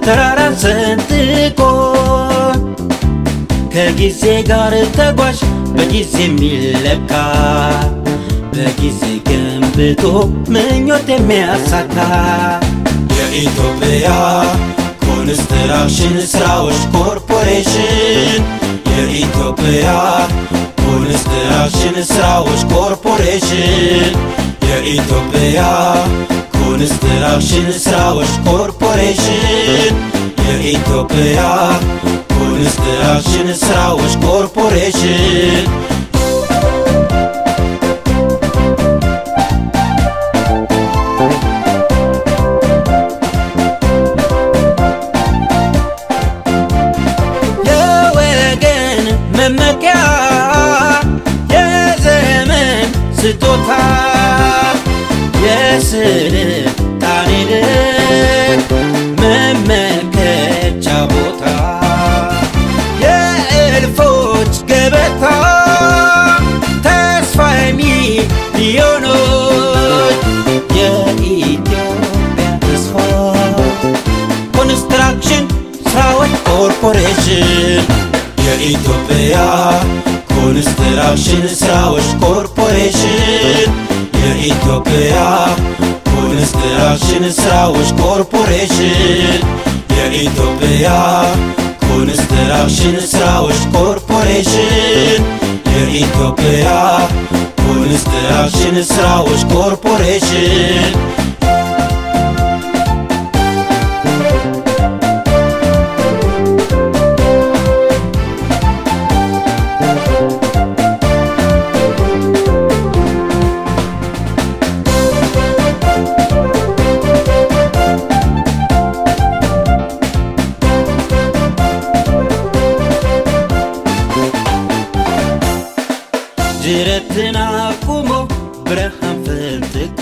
ተራራን ሰንጥቆ ከጊዜ ጋር ተጓዥ በጊዜ የሚለካ በጊዜ ገንብቶ ምኞት የሚያሳካ የኢትዮጵያ ኮንስትራክሽን ስራዎች ኮርፖሬሽን የኢትዮጵያ ኮንስትራክሽን ስራዎች ኮርፖሬሽን የኢትዮጵያ ኮንስትራክሽን ስራዎች ኮርፖሬሽን የኢትዮጵያ ኮንስትራክሽን ስራዎች ኮርፖሬሽን የወገን መመኪያ የዘመን ስጦታ የስልጣኔ ልክ መመልከቻ ቦታ የእልፎች ገበታ ተስፋ ሚሊዮኖች የኢትዮጵያ ተስፋ ኮንስትራክሽን ስራዎች ኮርፖሬሽን የኢትዮጵያ ኮንስትራክሽን ስራዎች ኮርፖሬሽን የኢትዮጵያ ኮንስትራክሽን ስራዎች ኮርፖሬሽን የኢትዮጵያ ኮንስትራክሽን ስራዎች ኮርፖሬሽን የኢትዮጵያ ኮንስትራክሽን ስራዎች ኮርፖሬሽን ጅረትን አቁሞ ብርሃን ፈንጥቆ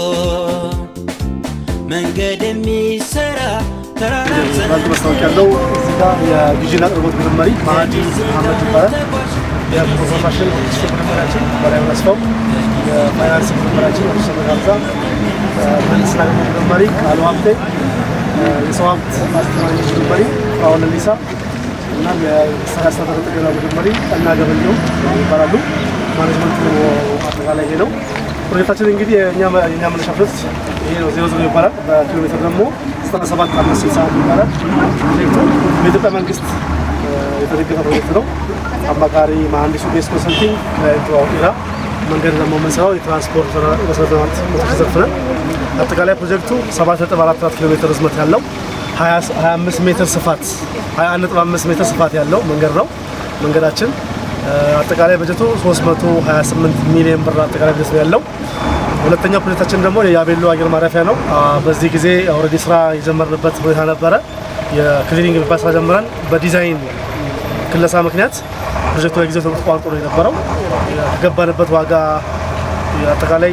መንገድ የሚሰራ ተራራ ባንክ ማስታወቂያ ያለው እዚህ ጋር የግዢና አቅርቦት ቡድን መሪ መሀንዲስ መሐመድ ይባላል። የፕሮሞሽን ኦፊስ መሪያችን በላይ መስፋው፣ የፋይናንስ ቡድን መሪያችን ኦፊስ ሀምዛ፣ ምህንድስና አቅርቦት ቡድን መሪ ቃሉ ሀብቴ፣ የሰው ሀብት አስተማሪዎች ቡድን መሪ ፍራኦል ሊሳ እና የስራ አስተዳደር ጥገና ቡድን መሪ ቀና ገበየው ይባላሉ። ማኔጅመንቱ አጠቃላይ ይሄ ነው። ፕሮጀክታችን እንግዲህ የእኛ የእኛ መነሻ ፕሮጀክት ይሄ ነው። ዜሮ ዜሮ ይባላል። በኪሎ ሜትር ደግሞ ዘጠና ሰባት አምስት ስልሳ ይባላል። ፕሮጀክቱ በኢትዮጵያ መንግስት የተደገፈ ፕሮጀክት ነው። አማካሪ መሀንዲሱ ቤስ ኮንሰልቲንግ ክላይንቱ ኢራ መንገድ ደግሞ የምንሰራው የትራንስፖርት መሰረተ ልማት ሞቶች ዘርፍ ነን። አጠቃላይ ፕሮጀክቱ ሰባት ነጥብ አራት አራት ኪሎ ሜትር ርዝመት ያለው 25 ሜትር ስፋት 21.5 ሜትር ስፋት ያለው መንገድ ነው መንገዳችን። አጠቃላይ በጀቱ 328 ሚሊዮን ብር አጠቃላይ በጀት ነው ያለው። ሁለተኛው ፕሮጀክታችን ደግሞ የያቤሎ አየር ማረፊያ ነው። በዚህ ጊዜ ኦልሬዲ ስራ የጀመርንበት ሁኔታ ነበረ። የክሊኒንግ የሚባል ስራ ጀምረን በዲዛይን ክለሳ ምክንያት ፕሮጀክቱ ለጊዜው ተቋርጦ ነው የነበረው። ከገባንበት ዋጋ አጠቃላይ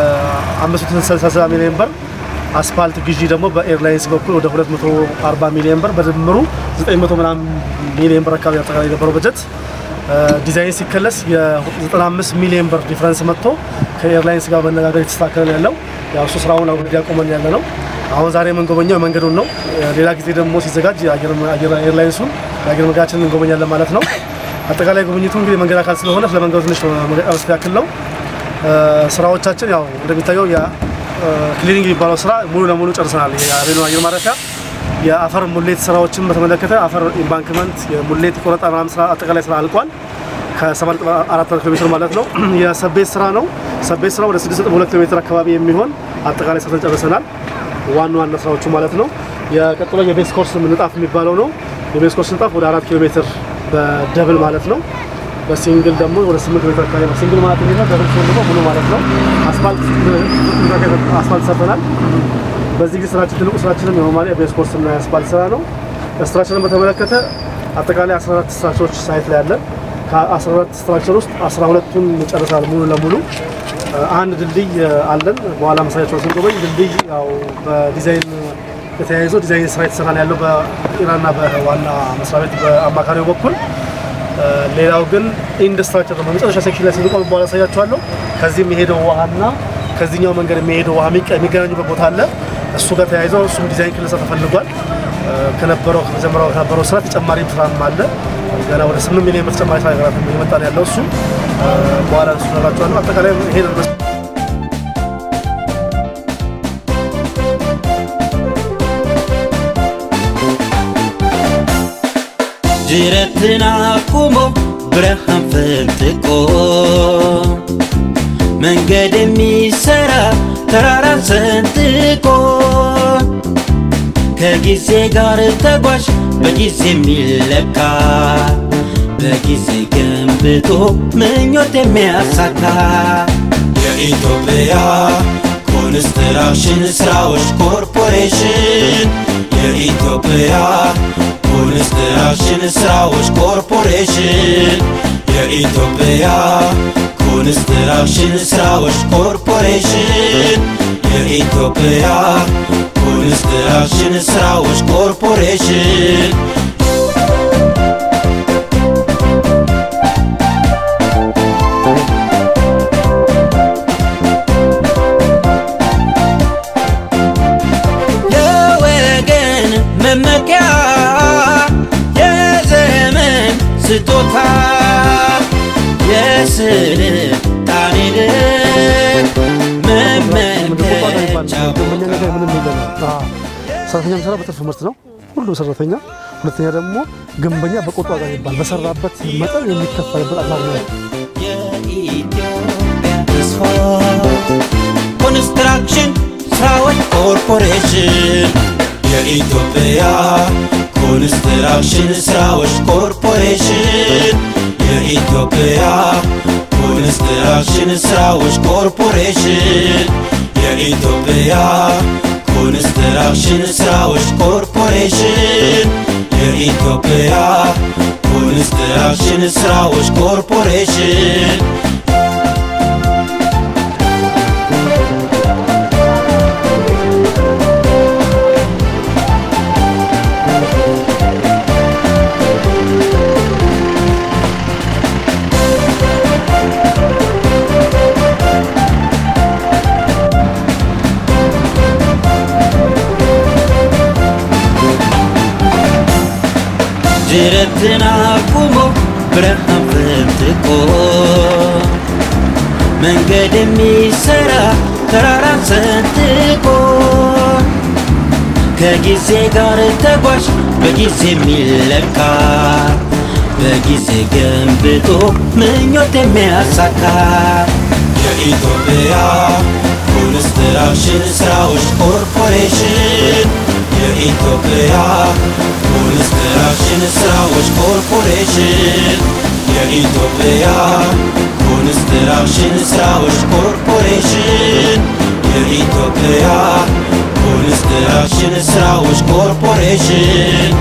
በ560 ሚሊዮን ብር አስፋልት ግዢ ደግሞ በኤርላይንስ በኩል ወደ 240 ሚሊዮን ብር በድምሩ 900 ምናምን ሚሊዮን ብር አካባቢ አጠቃላይ የነበረው በጀት ዲዛይን ሲከለስ የ95 ሚሊዮን ብር ዲፍረንስ መጥቶ ከኤርላይንስ ጋር መነጋገር የተስተካከለ ነው ያለው። ያው እሱ ስራውን አሁን ያቆመን ያለ ነው። አሁን ዛሬ የምንጎበኘው መንገዱን ነው። ሌላ ጊዜ ደግሞ ሲዘጋጅ ኤርላይንሱን የአየር መንገዳችንን እንጎበኛለን ማለት ነው። አጠቃላይ ጉብኝቱ እንግዲህ መንገድ አካል ስለሆነ ስለ መንገዱ ትንሽ መግለጽ ያክል ነው። ስራዎቻችን ያው እንደሚታየው ክሊኒንግ የሚባለው ስራ ሙሉ ለሙሉ ጨርሰናል። የአቤሎ አየር ማረፊያ የአፈር ሙሌት ስራዎችን በተመለከተ አፈር ኢምባንክመንት፣ የሙሌት ቆረጣ ምናምን ስራ አጠቃላይ ስራ አልቋል። ከ7.4 ኪሎ ሜትር ማለት ነው። የሰቤት ስራ ነው። ሰቤት ስራ ወደ 6.2 ኪሎ ሜትር አካባቢ የሚሆን አጠቃላይ ሰርተን ጨርሰናል። ዋና ዋና ስራዎቹ ማለት ነው። የቀጥሎ የቤስ ኮርስ ንጣፍ የሚባለው ነው። የቤስ ኮርስ ንጣፍ ወደ 4 ኪሎ ሜትር በደብል ማለት ነው። በሲንግል ደግሞ ወደ 8 ኪሎ ሜትር አካባቢ ነው። ሲንግል ማለት ነው። ደብል ሲሆን ደግሞ ሙሉ ማለት ነው። አስፋልት አስፋልት ሰርተናል። በዚህ ጊዜ ስራችን ትልቁ ስራችንም የኖርማሊ የቤስ ኮርስ እና የአስፋልት ስራ ነው። ስትራክቸርን በተመለከተ አጠቃላይ 14 ስትራክቸሮች ሳይት ላይ ያለን ከ14 ስትራክቸር ውስጥ 12ቱን ጨርሰናል ሙሉ ለሙሉ። አንድ ድልድይ አለን። በኋላ መሳያቸውን ስንጎበኝ ድልድይ ያው በዲዛይን የተያይዞ ዲዛይን ስራ የተሰራ ነው ያለው በኢራንና በዋና መስሪያ ቤት በአማካሪው በኩል። ሌላው ግን ኢንድ ስትራክቸር ነው። በመጨረሻ ሴክሽን ላይ ስንቆም በኋላ ያሳያቸዋለሁ። ከዚህ የሚሄደው ውሃና ከዚህኛው መንገድ የሚሄደው ውሃ የሚገናኙበት ቦታ አለ። እሱ ጋር ተያይዞ እሱም ዲዛይን ክለሳ ተፈልጓል። ከነበረው ከመጀመሪያው ከነበረው ስራ ተጨማሪ ስራም አለ። ገና ወደ ስምንት ሚሊዮን ብር ተጨማሪ ስራ ሀገራት እየመጣ ነው ያለው እሱ በኋላ እሱ ነግራቸዋለሁ። አጠቃላይ ይሄ ጅረትን አቁሞ ብርሃን ፈንጥቆ መንገድ የሚሰራ ተራራን ሰንጥቆ ከጊዜ ጋር ተጓዥ በጊዜ የሚለካ በጊዜ ገንብቶ ምኞት የሚያሳካ የኢትዮጵያ ኮንስትራክሽን ስራዎች ኮርፖሬሽን የኢትዮጵያ ኮንስትራክሽን ስራዎች ኮርፖሬሽን የኢትዮጵያ ኮንስትራክሽን ስራዎች ኮርፖሬሽን የኢትዮጵያ ኮንስትራክሽን ስራዎች ኮርፖሬሽን የወገን መመኪያ የዘመን ስጦታ የስልጣኔ ልክ መመልከቻ ግንበኛ ነገር ምንም የለም። ሰራተኛ የሚሰራ በትርፍ ምርት ነው ሁሉም ሰራተኛ። ሁለተኛ ደግሞ ግንበኛ በቆጡ ዋጋ ይባል በሰራበት መጠን የሚከፈልበት አግባብ ነው። የኢትዮጵያ ተስፋ ኮንስትራክሽን ስራዎች ኮርፖሬሽን የኢትዮጵያ ኮንስትራክሽን ስራዎች ኮርፖሬሽን የኢትዮጵያ ኮንስትራክሽን ስራዎች ኮርፖሬሽን የኢትዮጵያ ኮንስትራክሽን ስራዎች ኮርፖሬሽን የኢትዮጵያ ኮንስትራክሽን ስራዎች ኮርፖሬሽን ጅረትን አቁሞ ብርሃን ፈንጥቆ መንገድ የሚሰራ ተራራን ሰንጥቆ ከጊዜ ጋር ተጓዥ በጊዜ የሚለካ በጊዜ ገንብቶ ምኞት የሚያሳካ የኢትዮጵያ ኮንስትራክሽን ስራዎች ኮርፖሬሽን የኢትዮጵያ ኮንስትራክሽን ስራዎች ኮርፖሬሽን የኢትዮጵያ ኮንስትራክሽን ስራዎች ኮርፖሬሽን የኢትዮጵያ ኮንስትራክሽን ስራዎች ኮርፖሬሽን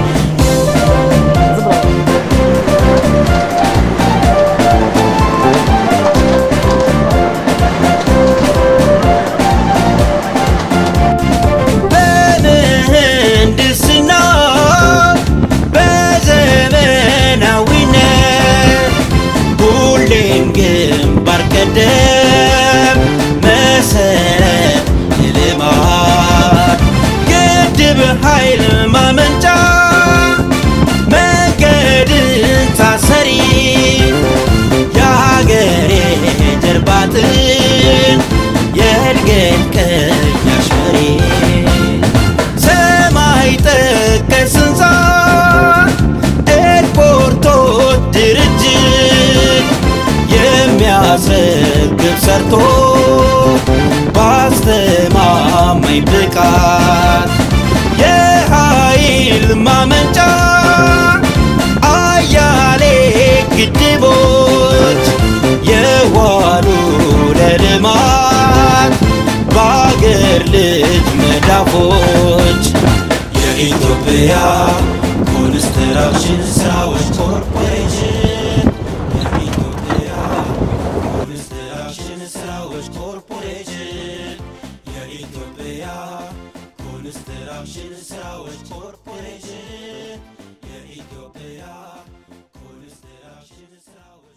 በምህንድስና በዘመናዊነት ሁሌም ግንባር ቀደም መሰረት የልማት ግድብ ኃይል ማመንጫ መንገድን ታሰሪ የሀገሬ ጀርባ አጥንት የእድገት ቀያሽ መሪ ሰማይ ጠቀስ ህንፃ ኤርፖርቶች ድርጅት የሚያስረክብ ሰርቶ በአስተማማኝ ብቃት የኃይል ማመንጫ አያሌ ግድቦች የዋሉ ለልማት በአገር ልጅ መዳፎች የኢትዮጵያ ኮንስትራክሽን ስራዎች ኮርፖሬሽን የኢትዮጵያ ኮንስትራክሽን ስራዎች ኮርፖሬሽን የኢትዮጵያ ኮንስትራክሽን ስራዎች ኮርፖሬሽን የኢትዮጵያ ኮንስትራክሽን ስራዎች